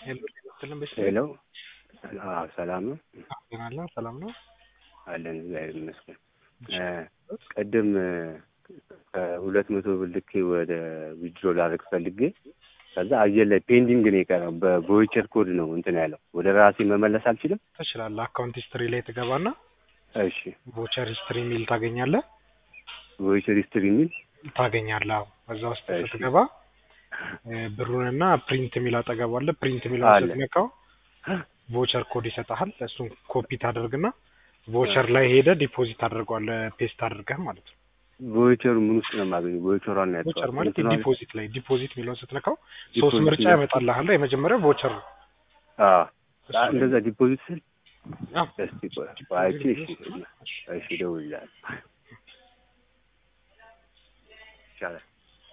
ሄሎ ጤና በሽ ሄሎ አዎ ሰላም ነው አለ ሰላም ነው አለን እግዚአብሔር ይመስገን ቅድም ከሁለት መቶ ብር ልኬ ወደ ዊድሮ ላደርግ ፈልጌ ከዛ አየር ላይ ፔንዲንግ ነው የቀረው በቮይቸር ኮድ ነው እንትን ያለው ወደ ራሴ መመለስ አልችልም ትችላለህ አካውንት ሂስትሪ ላይ ትገባና እሺ ቮቸር ሂስትሪ የሚል ታገኛለህ ቮይቸር ሂስትሪ የሚል ታገኛለህ አዎ እዛ ውስጥ እሺ። ስትገባ ብሩንና ፕሪንት የሚል አጠገቡ አለ ፕሪንት የሚለው አለ። ስትነካው ቮቸር ኮድ ይሰጥሃል እሱን ኮፒ ታደርግና ቮቸር ላይ ሄደ ዲፖዚት አድርገዋለህ ፔስት አድርገህ ማለት ነው ቮይቸሩ ምን ውስጥ ነው የማገኘው ቮይቸሯን ነው ቮቸር ያጣሁት ማለት እንትኗን- ዲፖዚት ላይ ዲፖዚት የሚለውን ስትነካው ሶስት ዲፖዚት ምርጫ ላይ- ያመጣልሃል የመጀመሪያው ቮቸር ነው አዎ እሱ ላይ- እንደዛ ዲፖዚት ስል አዎ። እስቲ ቆይ አይቼ እሺ እሺ እደውልልሃለሁ ይቻላል